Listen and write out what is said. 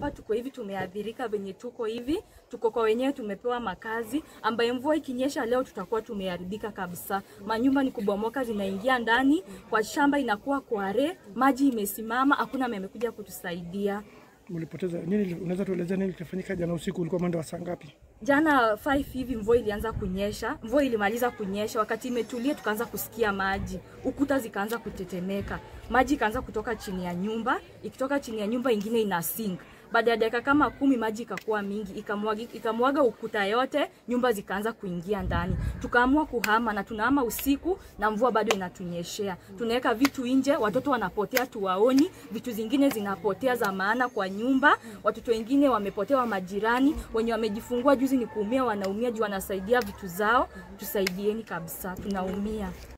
hapa tuko hivi, tumeathirika venye tuko hivi, tuko kwa wenyewe, tumepewa makazi ambaye mvua ikinyesha leo tutakuwa tumeharibika kabisa. Manyumba ni kubomoka, zinaingia ndani kwa shamba, inakuwa kware, maji imesimama, hakuna mwenye amekuja kutusaidia. Mlipoteza nini? Unaweza tuelezea nini kilifanyika jana usiku? Ulikuwa mwendo wa saa ngapi? Jana 5 hivi mvua ilianza kunyesha, mvua ilimaliza kunyesha, wakati imetulia tukaanza kusikia maji, ukuta zikaanza kutetemeka, maji ikaanza kutoka chini ya nyumba, ikitoka chini ya nyumba ingine ina sink. Baada ya dakika kama kumi maji ikakuwa mingi, ikamwaga, ikamwaga ukuta yote, nyumba zikaanza kuingia ndani. Tukaamua kuhama na tunahama usiku na mvua bado inatunyeshea. Tunaweka vitu nje, watoto wanapotea tuwaoni, vitu zingine zinapotea za maana kwa nyumba, watoto wengine wamepotewa majirani, wenye wamejifungua juzi ni kuumia, wanaumia juu wanasaidia vitu zao. Tusaidieni kabisa, tunaumia.